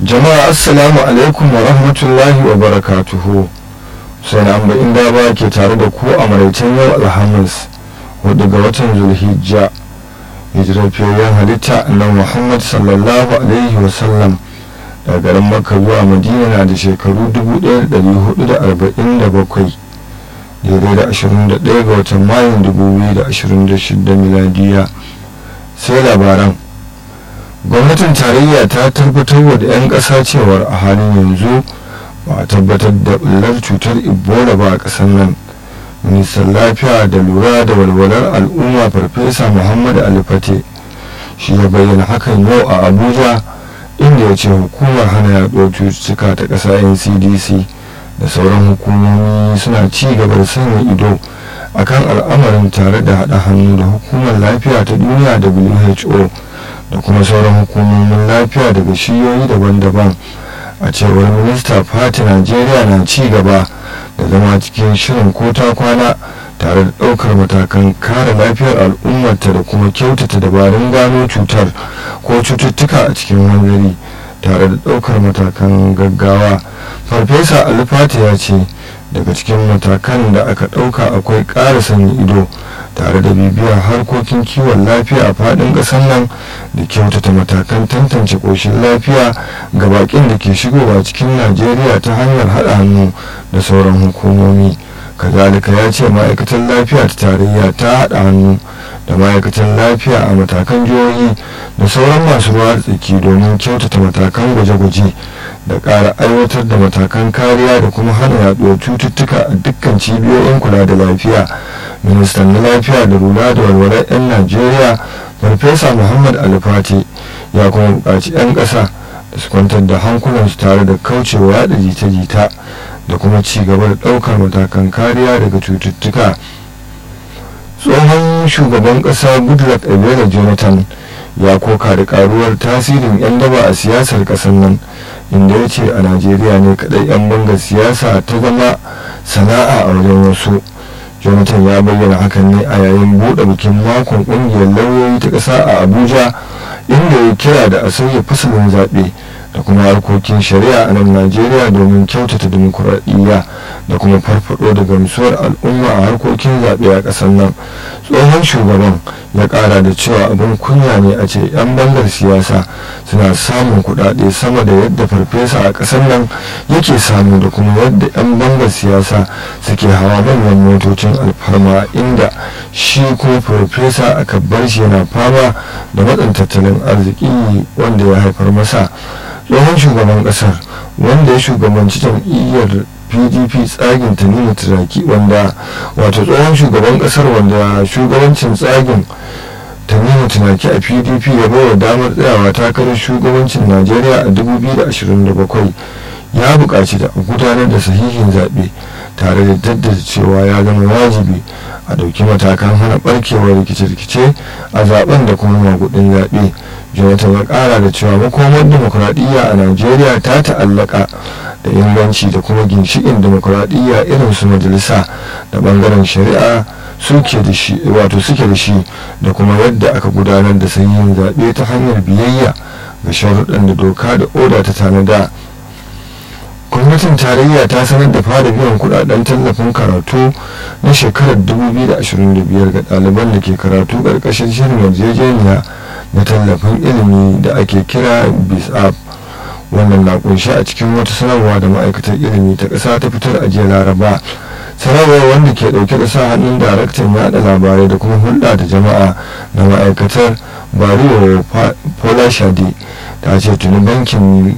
jama'a assalamu alaikum wa rahmatullahi wa barakatuhu sai na amba inda ba ke tare da ku a maraicen yau alhamis wadda ga watan zulhijja hijirar fiyayyen halitta na muhammad sallallahu alaihi wasallam daga garin makka zuwa madina na da shekaru 1447 daidai da 21 ga watan mayun 2026 miladiya sai labaran gwamnatin tarayya ta tabbatar da 'yan ƙasa cewar a halin yanzu ba a tabbatar da ɓullar cutar ebola ba a ƙasar nan ministan lafiya da lura da walwalar al'umma farfesa muhammadu alifate shi ya bayyana hakan yau a abuja inda ya ce hukumar hana yaɗuwar cututtuka ta ƙasa ncdc da sauran hukumomi suna ci gaba da sanya ido akan al'amarin tare da haɗa hannu da hukumar lafiya ta duniya who da kuma sauran hukumomin lafiya daga shiyoyi daban-daban a cewar minista fati najeriya na ci gaba da zama cikin shirin ko ta kwana tare da ɗaukar matakan kare lafiyar al'ummarta da kuma kyautata dabarun gano cutar ko cututtuka a cikin hanzari tare da ɗaukar matakan gaggawa farfesa alifati ya ce daga cikin matakan da aka ɗauka akwai ƙara sanya ido tare da bibiyar harkokin kiwon lafiya a faɗin ƙasar nan da kyautata matakan tantance ƙoshin lafiya ga baƙin da ke shigowa cikin najeriya ta hanyar haɗa hannu da sauran hukumomi kazalika ya ce ma'aikatan lafiya ta tarayya ta haɗa hannu da ma'aikatan lafiya a matakan jihohi da sauran masu ruwa tsaki domin kyautata matakan gwaje-gwaje da ƙara aiwatar da matakan kariya da kuma hana yaɗuwar cututtuka a dukkan cibiyoyin kula da lafiya ministan na lafiya da lura da walwalar 'yan najeriya farfesa muhammad alifati ya kuma buƙaci 'yan ƙasa da su kwantar da hankulansu tare da kaucewa yaɗa jita-jita da kuma ci gaba da ɗaukar matakan kariya daga cututtuka tsohon shugaban ƙasa goodluck ebele jonathan ya koka da karuwar tasirin 'yan daba a siyasar ƙasar nan inda ya ce a najeriya ne kadai 'yan bangar siyasa ta zama sana'a a wajen wasu jonathan ya bayyana hakan ne a yayin buɗe bikin makon ƙungiyar lauyoyi ta ƙasa a abuja inda ya kira da a sauya fasalin zaɓe da kuma harkokin shari'a a nan najeriya domin kyautata dimokuraɗiyya da kuma farfado da gamsuwar al'umma a harkokin zaɓe a ƙasar nan tsohon shugaban ya ƙara da cewa abin kunya ne a ce 'yan bangar siyasa suna samun kuɗaɗe sama da yadda farfesa a ƙasar nan yake samu da kuma yadda 'yan bangar siyasa suke hawa manyan motocin alfarma inda shi kuma farfesa aka bar shi yana fama da matsin tattalin arziki wanda ya haifar masa tsohon shugaban kasar wanda ya shugabanci jam'iyyar pdp tsagin tanimu turaki wanda wato tsohon shugaban kasar wanda shugabancin tsagin tanimu tunaki a pdp ya bawa damar tsayawa takarar shugabancin najeriya a 2027 ya buƙaci da gudanar da sahihin zaɓe tare da daddada cewa ya zama wajibi a ɗauki matakan hana ɓarkewar rikice-rikice a zaben da kuma magudin zaɓe jonathan ya ƙara da cewa makomar demokuraɗiyya a najeriya ta ta'allaka da inganci da kuma ginshiƙin demokuraɗiyya irin su majalisa da ɓangaren shari'a suke da shi wato suke da shi da kuma yadda aka gudanar da sahihin zaɓe ta hanyar biyayya ga sharuɗan da doka da oda ta tanada gwamnatin tarayya ta sanar da fara biyan kudaden tallafin karatu na shekarar 2025 ga ɗaliban da ke karatu ƙarƙashin shirin yarjejeniya na tallafin ilimi da ake kira bisap wannan na kunshi a cikin wata sanarwa da ma'aikatar ilimi ta ƙasa ta fitar a jiya laraba sanarwar wanda ke ɗauke da sa hannun daraktan yaɗa labarai da kuma hulɗa da jama'a na ma'aikatar bariyo pola shadi ta ce tuni bankin